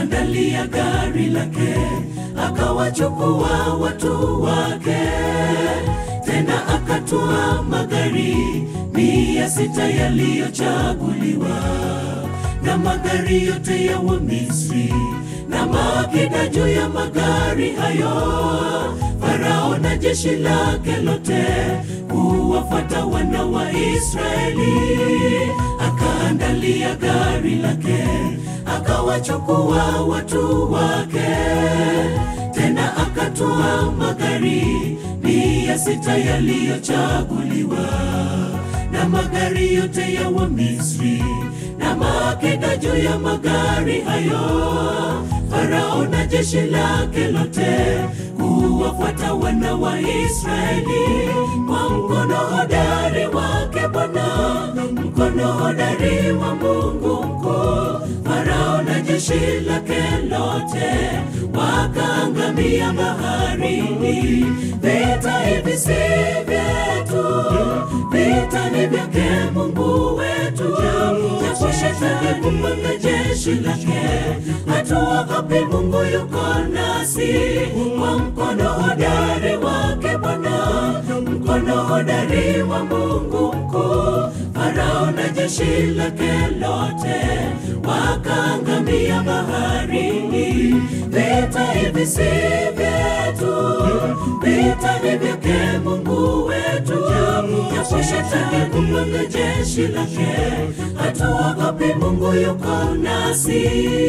akaandalia gari lake, akawachukua watu wake, tena akatua magari mia sita yaliyochaguliwa na magari yote ya Wamisri na maakida juu ya magari hayo. Farao na jeshi lake lote kuwafuata wana wa Israeli, akaandalia gari lake, akawachukua watu wake, tena akatua magari mia sita yaliyochaguliwa na magari yote ya Wamisri na maakida juu ya magari hayo. Farao na jeshi lake lote kuwafuata wana wa Israeli kwa mkono hodari wake Bwana, mkono hodari wa Mungu mkuu. Farao na jeshi lake lote wakaangamia baharini. Vita hivi si vyetu, vita ni vyake Mungu wetu. Japo shetani kupanga jeshi lake, hatuogopi, Mungu yuko nasi. Kwa mkono hodari wake Bwana, mkono hodari wa Mungu mkuu. Farao na jeshi lake lote wakaangamia baharini. Vita hivi si vyetu, vita ni vyake Mungu wetu. Japo shetani kupanga jeshi lake, hatuogopi, Mungu yuko nasi.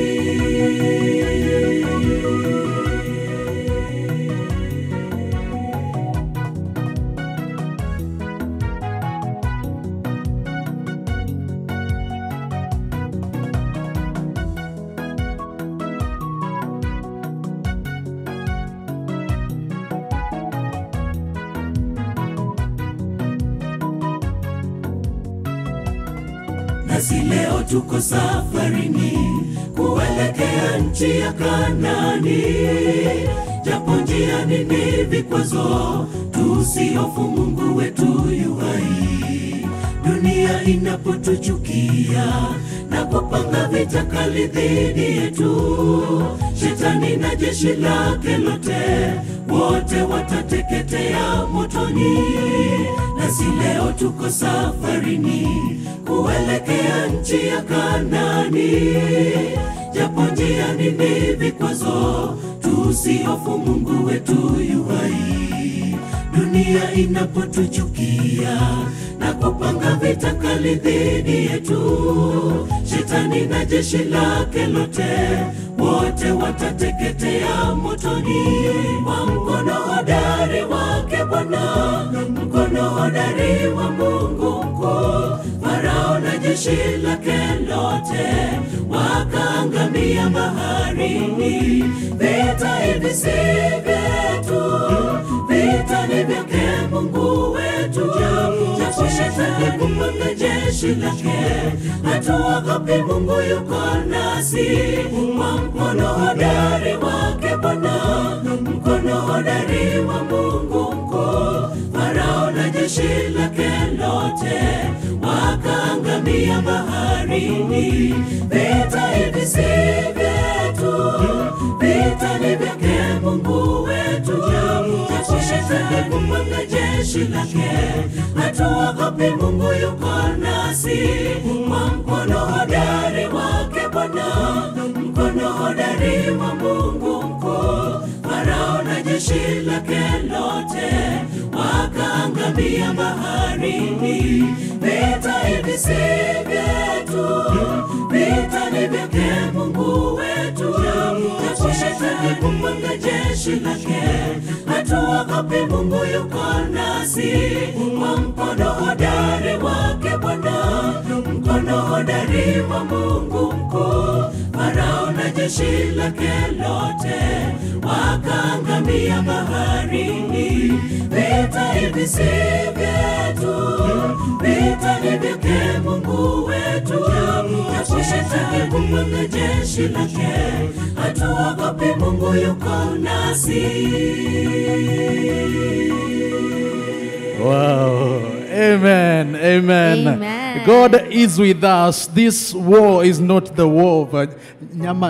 Nasi leo tuko safarini kuelekea nchi ya Kanani, japo njiani ni vikwazo, tusihofu, Mungu wetu yu hai. Dunia inapotuchukia na kupanga vita kali dhidi yetu, shetani na jeshi lake lote wote watateketea motoni. Nasi leo tuko safarini kuelekea nchi ya Kanani, japo njiani ni vikwazo, tusihofu, Mungu wetu yu hai. Dunia inapotuchukia na kupanga vita kali dhidi yetu, shetani na jeshi lake lote wote watateketea motoni. Kwa mkono hodari wake Bwana, mkono hodari wa Mungu mkuu, Farao na jeshi lake lote wakaangamia baharini. Vita hivi si vyetu, vita ni vyake Mungu wetu. Japo shetani kupanga jeshi lake, hatuogopi, Mungu yuko nasi. Kwa mkono hodari wake Bwana, mkono hodari wa Mungu mkuu, Farao na jeshi lake lote wakaangamia baharini. Vita hivi si vyetu, vita ni vyake Mungu wetu. Japo shetani kupanga jeshi lake, hatuogopi, Mungu yuko nasi. Kwa mkono hodari wake Bwana, mkono hodari wa Mungu mkuu, Farao na jeshi lake lote wakaangamia baharini. Vita hivi si vyetu, vita ni vyake Mungu wetu. Japo shetani kupanga jeshi lake, hatuogopi, Mungu yuko nasi. Kwa mkono hodari wake Bwana, mkono hodari wa Mungu mkuu, Farao na jeshi lake lote wakaangamia baharini. Vita hivi si vyetu, vita ni vyake Mungu wetu. Japo shetani kupanga jeshi lake, hatuogopi, Mungu yuko nasi. Wow. Amen. Amen. Amen. God is with us. This war is not the war of uh, nyama